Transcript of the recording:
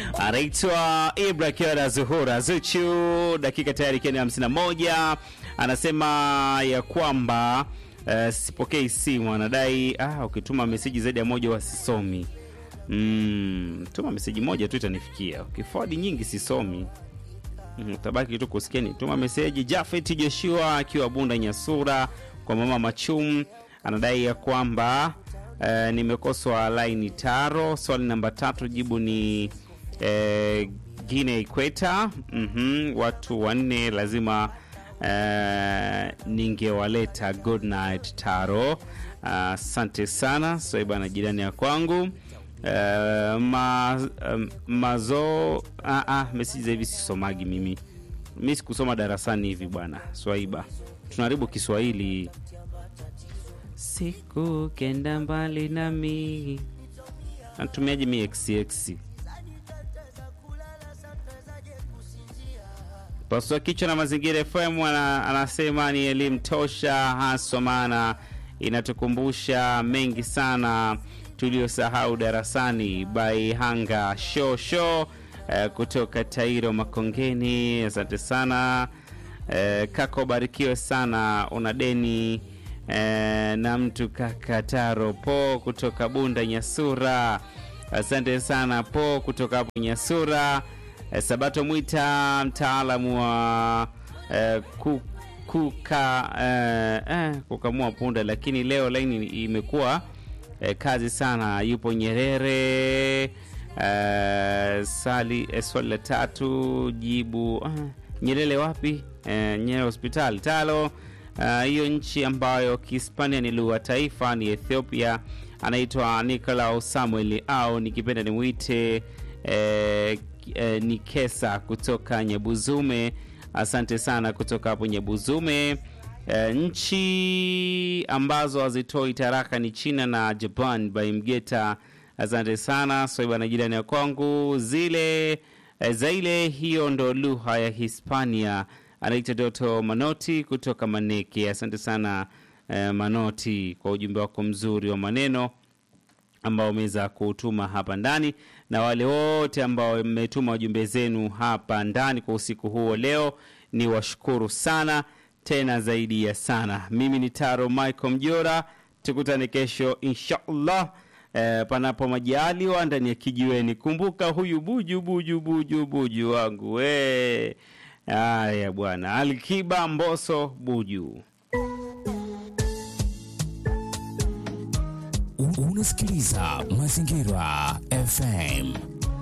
anaitwa Ibra Kiara Zuhura Zuchu, dakika tayari ikiwa ni 51. Anasema ya kwamba uh, sipokei simu, anadai ah, ukituma meseji zaidi ya moja wasisomi. Mm, tuma meseji moja tu itanifikia, ukifodi nyingi sisomi. Mm, utabaki tu kusikia ni tuma meseji. Jafet Joshua akiwa Bunda Nyasura kwa mama Machum anadai ya kwamba eh, nimekoswa laini taro. Swali namba tatu jibu ni eh, Guinea Ikweta. mm watu wanne lazima eh, ningewaleta. Good night Taro, asante uh, sana Swaiba jirani ya kwangu Uh, ma, um, mazo ah, ah, meseji za hivi sisomagi mimi mi sikusoma darasani hivi bwana Swaiba, tunaharibu Kiswahili. Siku kenda mbali nami, natumiaje mi xx pasua kichwa na Mazingira FM ana, anasema ni elimu tosha haswa, maana inatukumbusha mengi sana tuliyosahau darasani. By Hanga show show eh, kutoka Tairo Makongeni, asante sana eh, kako barikiwe sana, una deni eh, na mtu kaka Taro po kutoka Bunda Nyasura, asante sana po kutoka hapo Nyasura. Eh, Sabato Mwita mtaalamu wa eh, ku, kuka eh, eh, kukamua punda, lakini leo laini imekuwa eh, kazi sana. Yupo Nyerere eh, sali eh, swali la tatu jibu ah, Nyerere wapi? Eh, Nyerere hospitali talo hiyo uh, nchi ambayo Kihispania ni lugha taifa ni Ethiopia. Anaitwa Nicolau Samuel au nikipenda nimwite eh, eh, ni Kesa kutoka Nyabuzume. Asante sana kutoka hapo Nyabuzume. Eh, nchi ambazo hazitoi taraka ni China na Japan by Mgeta. Asante sana Swaiba na jirani ya kwangu zile eh, zaile, hiyo ndo lugha ya Hispania. Anaitwa Doto Manoti kutoka Maneke. Asante sana eh, Manoti kwa ujumbe wako mzuri wa maneno ambao umeweza kutuma hapa ndani, na wale wote ambao mmetuma wajumbe zenu hapa ndani kwa usiku huo leo, ni washukuru sana tena zaidi ya sana. Mimi ni Taro Michael Mjora, tukutane kesho inshallah, eh, panapo majaliwa ndani ya kijiweni. Kumbuka huyu buju buju buju buju wangu we. Haya bwana, Alkiba Mboso buju. Unasikiliza Mazingira FM.